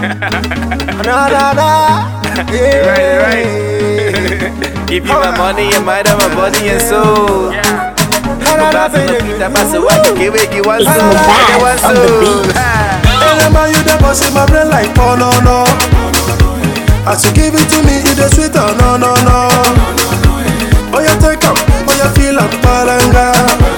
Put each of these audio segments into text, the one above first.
Na na na. Yeah. Right, right. Give you my money, your mind, and my body and soul. Na na na, Pass on the baby. beat, I pass the watch, give it, give one It's soul, Mubaz give one on the soul. beat. Ah. Remember you the boss in my brain like oh no no. As you give it to me, it is sweet oh no no no. Oh you take up, oh you feel like palanga.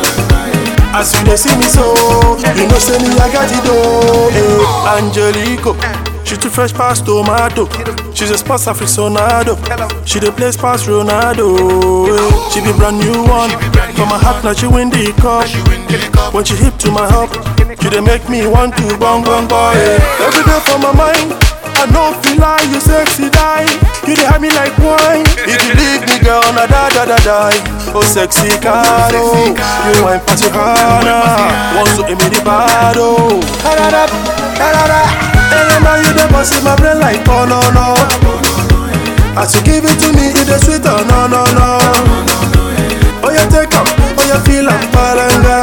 As you dey see me so, you know say me I got it oh. Hey, Angelico, she too fresh past tomato. She's a sports aficionado. She dey play past Ronaldo. eh. She be brand new one. For my heart now she win the cup. When she hip to my hop, she dey make me want to bong bong boy. Every day for my mind, I know feel like you sexy die. You dey have me like wine. If you leave me, girl, na da da da die. Oh sexy caro, you wine party harder. Want to give me the bad oh. Da da da da da da. Hey, now you dey bust in my brain like oh no no. As you give it to me, it dey sweet oh no no no. Oh you take up, oh you feel like palanga.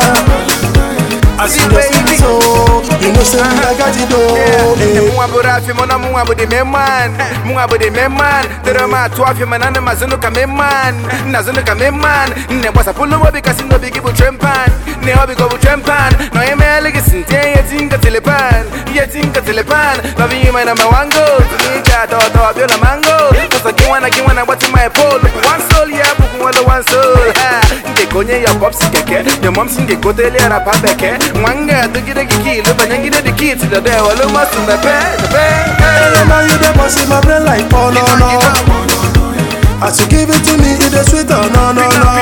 As you dey see me so, you know say me I got it oh. eh. Munga bura fi mona munga budi meman Munga budi meman Tere ma tuwa fi manane mazunu ka meman Nazunu ka meman Ne wasa pulu wabi kasi no bigi bu trempan Ne wabi go bu trempan No eme aligi sinte ye tinka telepan Ye tinka telepan Love you my number one go Tumika to to abiola mango Kasa kiwana kiwana wati my pole One soul yeah buku wala one soul ha Nge konye ya popsi keke Your mom singe kotele ya rapa beke Mwanga dugide kiki Lupa nyangide di kiti Dode walu masu mepe Mepe Hey, now you dey bust in my brain like oh no no. As you give it to me, it is sweet oh no no no.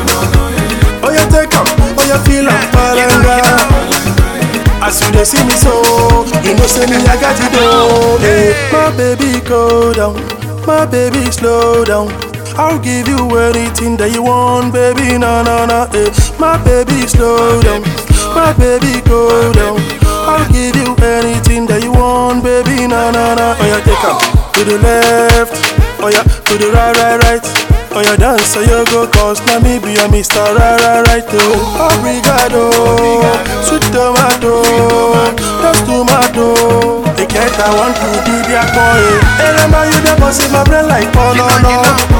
Oh you take up, oh you feel like palanga. As you dey see me so, you know say me I got it oh. Hey, my baby go down, my baby slow down. I'll give you anything that you want, baby, na na na. Hey, my baby slow down, my baby go down. I'll give you anything that you want, baby, na na na. Oh yeah, take 'em to the left, oh yeah, to the right, right, right. Oh yeah, dance so you go cause now me be a Mr. Right, right, right, oh. Obrigado, sweet tomato, that's tomato. They can't I want to be their boy. Hey, remember you the boss in my brain like oh no no.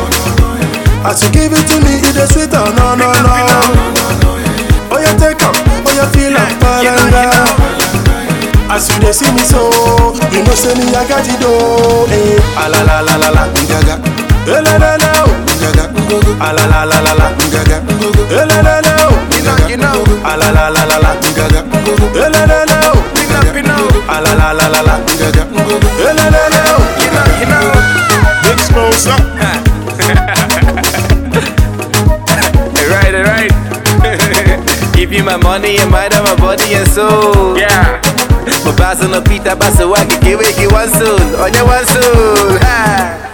As you give it to me, it is sweet oh no no no. Oh you take up, oh you feel like palanga. As you dey see me so, you know say me I got it oh. Hey, ah la la la la la, gaga. Hey la la la oh, gaga. Ah la la la la la, gaga. Hey la la la oh, You know, you know ah la la la la la, gaga. Hey la la la oh, You know, you know ah la la la la la, gaga. Hey la la la oh, You know, you know big smoke up. Right, right Give you my money, your mind, and my body and soul Yeah Mabazo no pita, baso waki, kiwe ki one soul On your one soul Ah.